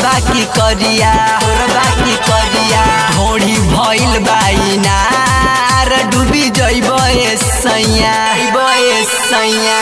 गोरबा की करिया गोरबा की करिया ढोड़ी भइल बाइनार डूबी जइब ए सैया जइब ए सैया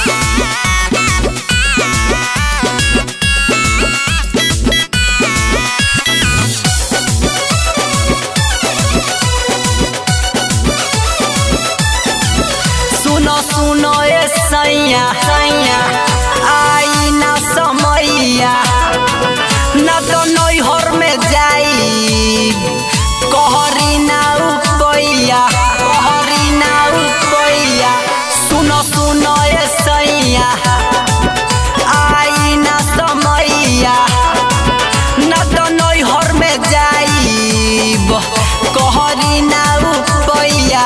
सुनो सुनो ए सैया सैया आई ना समैया न तो नैहर में जाई कहरी ना उपैया कहरी ना उपैया सुनो सुनो ए सैया आई ना समैया न तो नैहर में जाई कहरी ना उपैया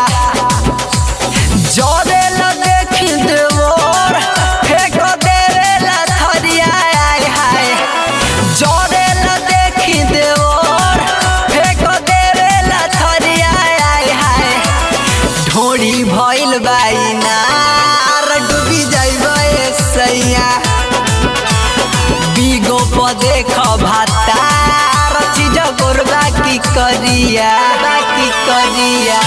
जरेला देखी देवर फेंक देवेला थरिया आय हाय जरेला देखी देवर फेंक देवेला थरिया आय हाय ढोड़ी भइल बाइनार डूबी जाइब ए सैया बीगो प देख भातार चीज गोरबा की करिया बाकी करिया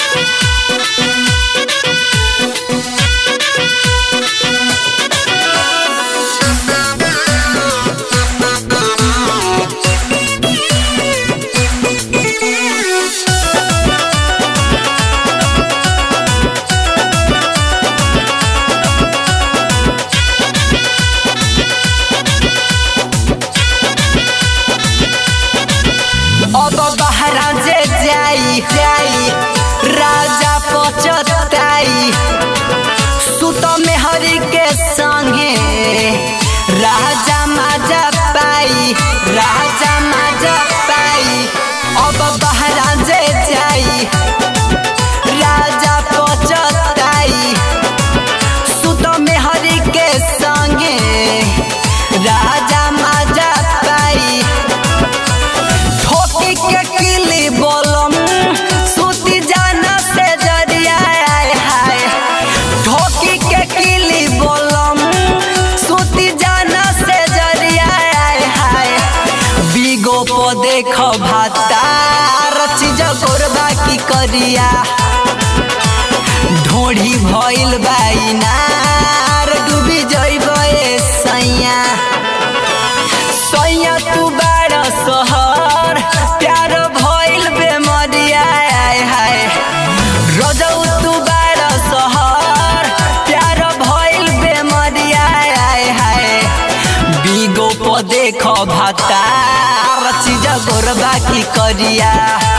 अब बहरा जे जाई जाई राजा पचताई सुत में हरि के संगे राजा माजा पाई राजा माजा पाई अब बहरा जे जाई राजा पचताई सुत में हरि के संगे राजा माजा पाई ठोकी के किली बोलम सूती जाना से जरिया आय हाय ठोकी के किली बोलम सूती जाना से जरिया आय हाय बीगो पो देख भातार चीज गोरबा की करिया ढोढ़ी भइल बाइनार डूबी जइब ए सैया सैया तू बाड़ सहर प्यार भइल बेमरिया आय हाय रजौ तू बाड़ सहर प्यार भइल बेमरिया आय हाय बीगो प देख भातार चीज गोरबा की करिया